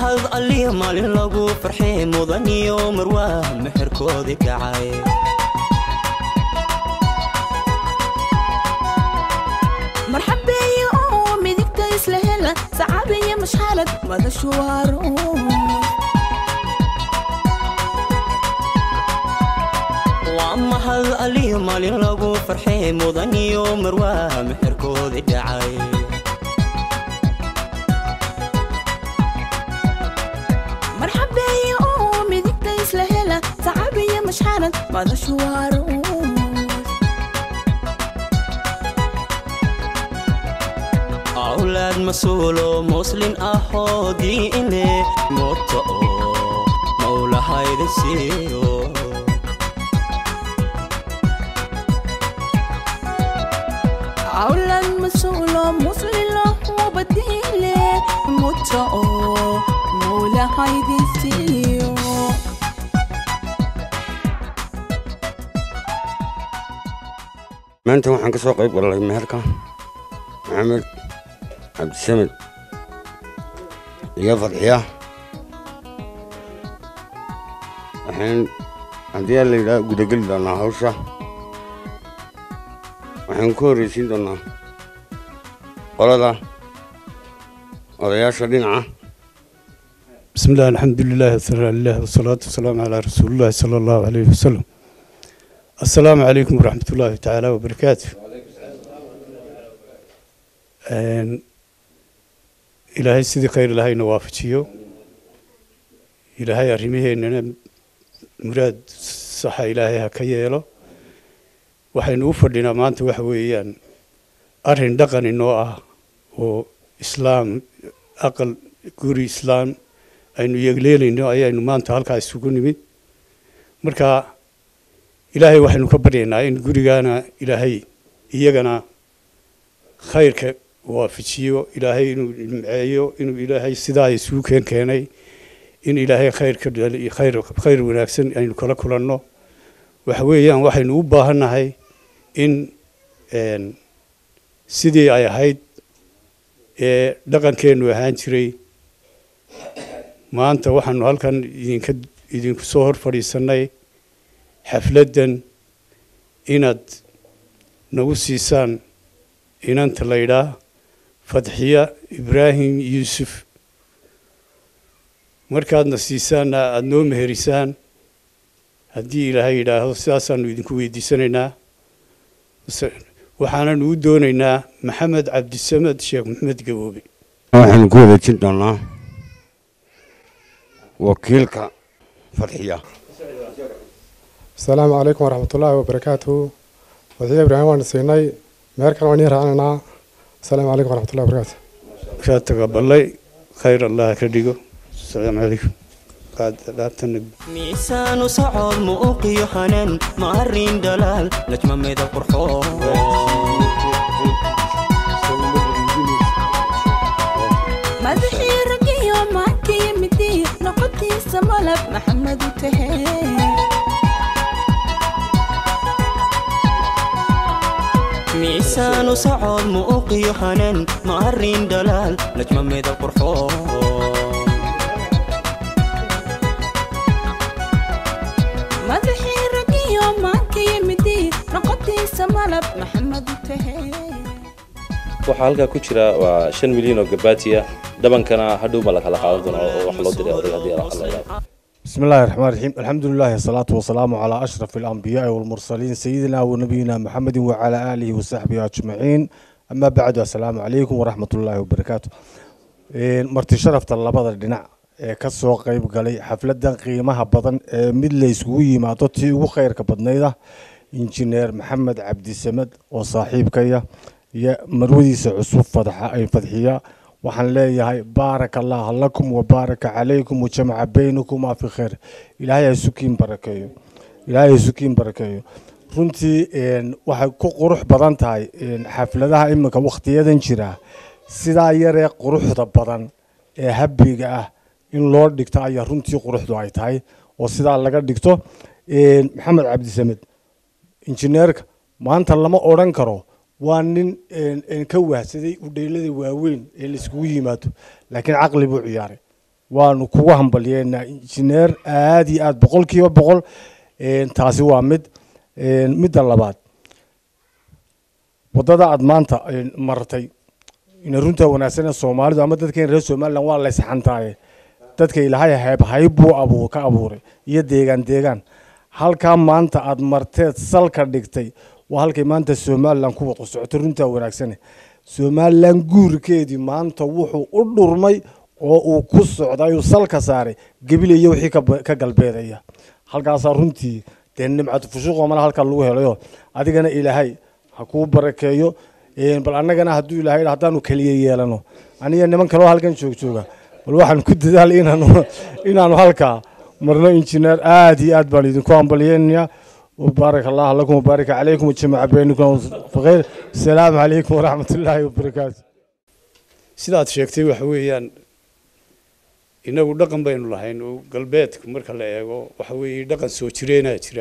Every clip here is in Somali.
mahad alliya maalin lagu farxee mudan iyo marwaa meherkoodii kacay marxabeeye oo midigta isla hela sacaabaya mashxalad madashu waaro waa mahad alliya maalin lagu farxee mudan iyo marwaa meherkoodii dhacay marxabeeye oo midigta isla hela sacaabaya mashxalad madashu waaro awlaad mas-uulo muslin ahoo diine moota oo mawlahaydin siiyo awlan masuulo muslilo wabadiile muta oo mawlahaydisiiyo maanta waxaan ka soo qayb galay meherka maxamed cabdisamed iyo fadxiya waxaan haddii aan la yidhaha gudageli doonaa hawsha waxaan ku horreysiin doonaa qolada odayaasha dhinaca بسم الله الحمد لله والثناء لله والصلاة والسلام على رسول الله صلى الله عليه وسلم السلام عليكم ورحمة الله تعالى وبركاته أن إلهي سيدي خير إلهي نوافجيو إلهي أرميه إننا مراد صح إلهي هكيالو waxaynu u fadhinaa maanta waxa weeyaan arrin dhaqan inoo ah oo islaam aqal guri islaam aynu yeegleelayno ayaynu maanta halkaa isugu nimid marka ilaahay waxaynu ka baryaynaa in gurigaana ilaahay iyagana khayrka waafajiyo ilaahay inuu nimceeyo inuu ilaahay sidaa isugu keen keenay in ilaahay khayrka dhali- khayr khayr wanaagsan aynu kala kulanno waxa weeyaan waxaynu u baahannahay in een, sidii ay ahayd ee dhaqankeennu ahaan jiray maanta waxaanu halkan idinka idinku soo hor fadhiisannay xafladdan inaad nagu siisaan inanta la ydhaa fadxiya ibraahim yuusuf markaadna siisaanna aada noo meherisaan haddii ilaahay yidhaahdo sidaasaanu idinku weydiisanaynaa Base- waxaananu u doonaynaa maxamed cabdisamed sheekh maxamed gaboobe waxaanu ku wareejin doonaa wakiilka fadxiya asalaamu calaykum waraxmatullaahi wabarakaatuhu wadaxiya ibraahim waan siinay meherkan waan ii raacinaynaa asalaamu calaykum waraxmatullahi wabarakaatu kaa tagabalay khayr allah ka dhigo asalaamu calaykum qaad dhaabtana miisaanu socod muuqiyo hanan maarin dhalaal najma midab qurxoon madaxii ragiyo maankiyo midii noqotiisa malab maxamed u tahe miisaanu socod muuqiyo hanan maarin dhalaal najma midab qurxoon madaxii ragiyo maankiyo midii noqotiisa malab maxamed u tahe waxaa halkaa ku jira waa shan milyan oo gabaati ah dhabankana hadhow ma la kala qaadan doona oo wax loo diray odayga haddii la hadlayo بسم الله الرحمن الرحيم الحمد لله والصلاة والسلام على أشرف الأنبياء والمرسلين سيدنا ونبينا محمد وعلى آله وصحبه أجمعين أما بعد السلام عليكم ورحمة الله وبركاته إيه، مرتي شرفت اللبضة الدناع ka soo qayb galay xafladan qiimaha badan ee mid la isugu yimaado tii ugu khayrka badnayda injineer maxamed cabdisamed oo saaxiibkaya iyo marwadiisa cusub fadxa ay fadxiya waxaan leeyahay baaraka allah lakum wabaaraka calaykum wajamaca baynakumaa fi khayr ilaahay ha sukiin barakeeyo ilaahay ha sukiin barakeeyo runtii een, waxay ku qurux badan tahay een, xafladaha iminka wakhtiyadan jira sidaa yaree quruxda badan ee habbiga ah in loo dhigto ayaa runtii quruxdu ay tahay oo sidaa laga dhigto een, maxamed cabdisamed injineerka maanta lama odhan karo waa nin een, een ka wahsaday udheelada waaweyn ee laiskugu yimaado laakiin caqli buu ciyaaray waanu kugu hambalyeynaa injineer aad iyo aad boqolkiiba boqol Een, taasi waa mid Een, midda labaad waddada aad maanta een, martay ina runta wanaagsan ee soomaalidu ama dadkeen reer somalilan waa la isxantaaye dadka ilaahay hayb hayb buu abuur ka abuuray iyo deegaan deegaan halkaa maanta aad marteed salka dhigtay waa halkay maanta somalilan ku wada socoto runtaa wanaagsane somalilan guurkeedii maanta wuxuu u dhurmay oo uu ku socday uu salka saaray gebilaya wixii ka ba- ka galbeedaya halkaasaa runtii dee nimcatu fushuuqoo mala halkaa lagu helayo adigana ilaahay ha kuu barakeeyo Een, bal annagana hadduu ilaahay yidhaahdo haddaanu keliya yeelano aniga niman kaloo halkan joog jooga bal waxaan ku dadaal inaanu inaanu halkaa marno injineer aad iyo aad baan idinku hambalyeynaya وبارك الله لكم وبارك عليكم وجمع بينكم بخير السلام عليكم ورحمة الله وبركاته sidaad sheegtay waxa weeyaan inagu dhaqan baynu lahayn oo galbeedka marka la eego waxa weeye dhaqan soo jireenaa jira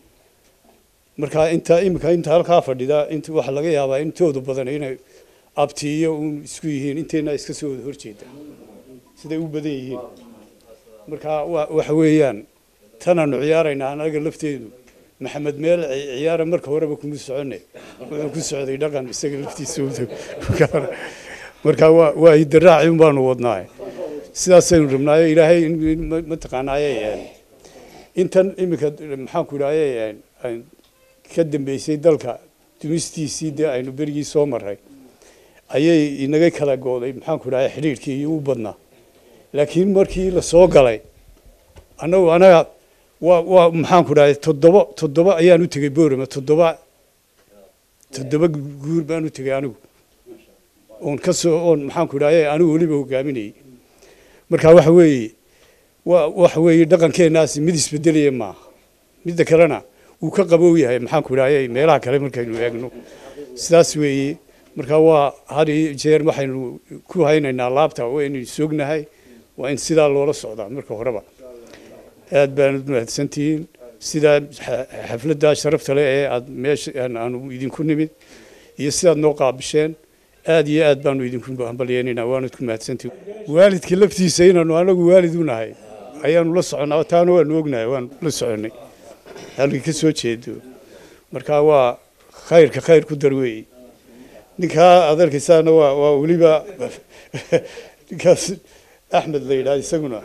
marka inta iminka inta halkaa fadhida inta waxa laga yaabaa intoodu badan inay abtiiyo uun isku yihiin inteena iska soo wada horjeeda siday u badan yihiin marka wa- waxa weeyaan tanaanu ciyaaraynaa anaga lafteedu maxamed meel ci- ciyaara marka horeba kuma soconne wuxuu ku socday dhaqan isaga laftiisa u- marka waa waa hidaraaci un baanu wadnaaye sidaasaynu rabnaayo ilaahay in- in ma- mataqaanaaye een, intan iminka maxaan ku idhaaye een, een, ka dambeysay dalka dumistiisii dee aynu berigii soo maray ayay inaga kala gooday maxaan ku idhaaye xidhiidhkii iyo u badnaa laakiin markii la soo galay annagu anaga waa waa maxaan ku idhaaye toddoba toddoba ayaan u tegey boorama toddoba toddoba guur baan u tegey anigu oon ka soo oon maxaan ku idhaaye anigu weliba hogaaminayay marka waxa weeye waa waxa weeye dhaqankeenaasi mid isbedelaya maaha midda kalena wuu ka qabow yahay maxaan ku idhaaye meelaha kale markaynu eegno sidaas weeye marka waa had iyo jeer waxaynu ku haynaynaa laabta waynu sognahay waa in sidaa loola socdaa marka horeba aad baanad mahadsantihiin sidaa xa- xafladdaa sharafta leh ee aad meesha aan- aanu idinku nimid iyo sidaad noo qaabisheen aad iyo aad baanu idinku hambalyeynayna waanad ku mahadsantihiin waalidka laftiisa inaanu anagu waalid u nahay ayaanu la soconnaa taana waanu ognahay waanu la soconnay halkii ka soo jeedo marka waa khayrka khayr ku dar weeye ninkaa aad arkaysaana waa waa weliba ninkaas axmed la yidhaha isaguna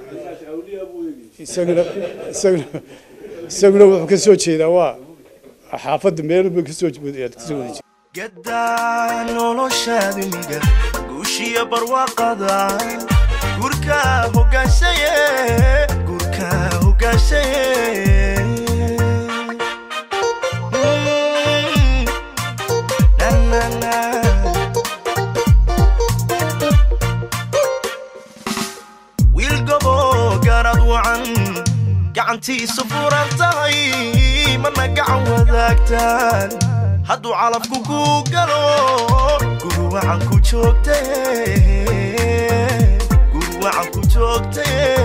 isaguna isaguna isaguna wuxuu ka soo jeedaa waa xaafadda meelba ka soo jeed ka soo wada jeeda gadaa noloshaadimiga guushiya barwaaqada gurka hogaanshaye gurka hogaanshaye Mm, na, na, na. wiil gobo garad wacan gacantiisu furan tahay mana gacan wadaagtaan hadduu calafku ku galo guru wacan ku joogte guru wacan ku joogte